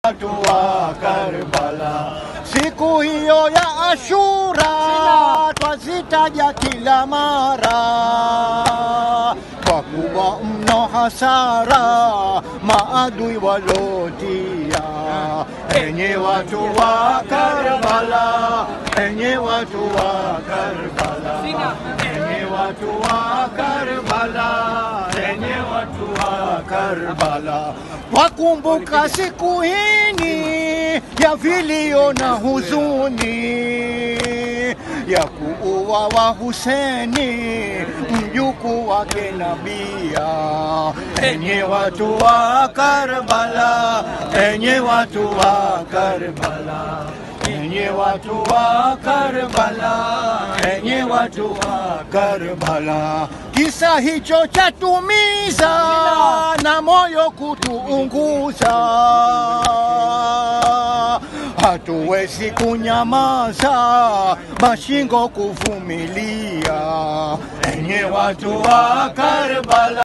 watu wa Karbala. Siku hiyo ya Ashura twazitaja kila mara, kwa kuwa mno hasara maadui walotia. Enye watu wa Karbala, enye watu wa Karbala, enye watu wa Karbala, enye watu wa Karbala, wakumbuka siku hini ya vilio na huzuni ya kuua wa Huseni mjuku wake Nabia. Enye watu wa Karbala, enye watu wa Karbala, enye watu wa Karbala, enye watu wa Karbala, kisa hicho chatumiza na moyo kutuunguza hatuwezi kunyamaza, mashingo kuvumilia. Enye watu wa Karbala